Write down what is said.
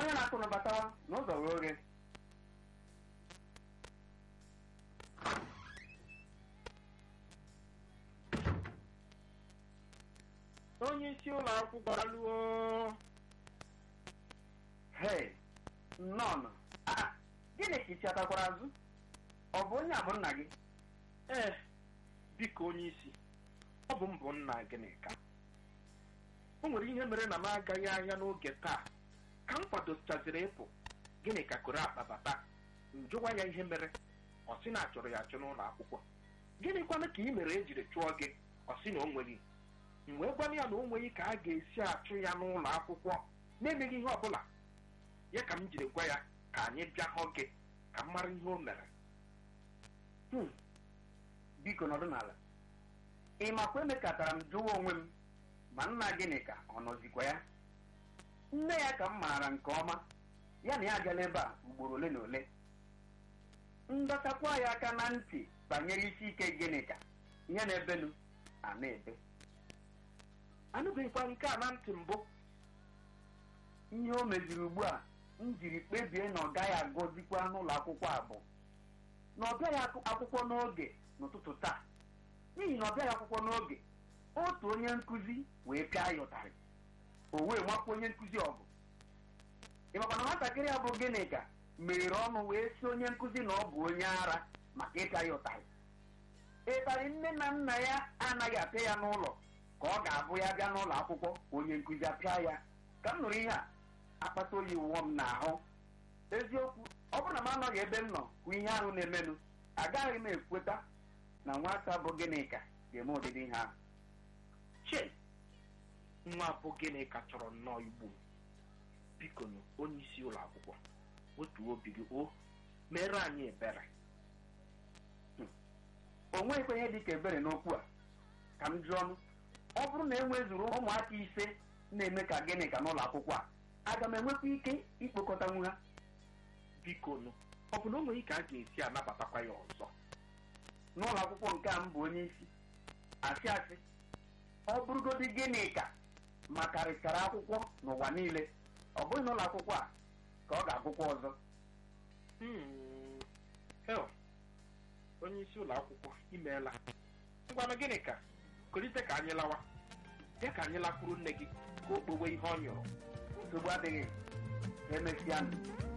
onye na-atụ nabatawa n'ụzọ wee oghe onye isi ụlọ akwụkwọ alụọ hei nnọọ ah gịnị ka isi atakwara azụ ọ bụ onye a bụ nna gị ee biko onye isi ọ bụ mbụ nna gịnịka o nwere ihe mere na m agaghị ahịa n'oge taa ka m kwadochaziri ịpụ gịnị ka koro akpa bata njụwa ya ihe mere ọ sị na achọrọ ya achọ n'ụlọ akwụkwọ gịnịkwanụ ka ị mere ejiri chụọ gị ọ sị na o nweghị m wee gwana ya na o nweghị ka a ga-esi achụ ya n'ụlọ akwụkwọ na-emeghị ihe ọbụla ya ka m jiri gwa ya ka anyị bịa hụ gị ka m mara ihe o mere Hmm. biko nọdụ n'ala ị makwa emekatara m jụwa onwe m ma nna gịnị ka ọ nọzikwa ya nne ya ka m maara nke ọma ya na ya agala ebe a ugboro ole na ole ndọtakwa ya aka na ntị banyere isi ike gịnị ka ihe na-ebenu a na-ebe anụbeghịkwa nke a na ntị mbụ ihe o meziri ugbu a m jiri kpebie na ọ gaghị agụzikwa n'ụlọ akwụkwọ a bụ na ọ bịaghị akụ- akwụkwọ n'oge n'ụtụtụ taa n'ihi na ọ bịaghị akwụkwọ n'oge otu onye nkụzi wee pịa ya ụtarị o wee makwa onye nkụzi ọgụ ị makwa na nwatakịrị a bụ gịnị ka meghere ọnụ wee si onye nkụzi na ọ bụ onye ara maka ịpịa ya ụtarị ịtarị nne na nna ya anaghị apịa ya n'ụlọ ka ọ ga-abụ ya bịa n'ụlọ akwụkwọ onye nkụzi apịa ya ka m nụrụ ihe a akpata oyi wụọ m n'ahụ eziokwu ọ bụrụ na m anọghị ebe m nọ hụ ihe ahụ na-emenụ agaghị m ekweta na nwata bụ gịnịka ga-eme ụdịdị ihe ahụ che nwa bụ gịnị ka chọrọ nnọọ igbu m biko nụ onye isi ụlọ akwụkwọ otu obi gị o mere anyị ebere o nweghịkwa ihe dị ka ebere n'okwu a ka m jụọ ọnụ ọ bụrụ na e nwezuru ụmụaka ise na-eme ka gịnịka n'ụlọ akwụkwọ a aga m enwekwa ike ikpokọtanwu ha biko nụ ọ bụ na o nweghị ka a ga-esi anabatakwa ya ọzọ n'ụlọ akwụkwọ nke a m bụ onye isi asị asị ọ bụrụgodị gịnị ka makarịchara akwụkwọ n'ụwa niile ọ bụghị n'ụlọ akwụkwọ a ka ọ ga-agụkwa ọzọ Hmm, hel onye isi ụlọ akwụkwọ imeela ngwanụ gịnị ka kolite ka anyị lawa bịa ka anyị lakwuru nne gị ka o kpowe ihe ọ nyụrụ nsogbu adịghị emesịa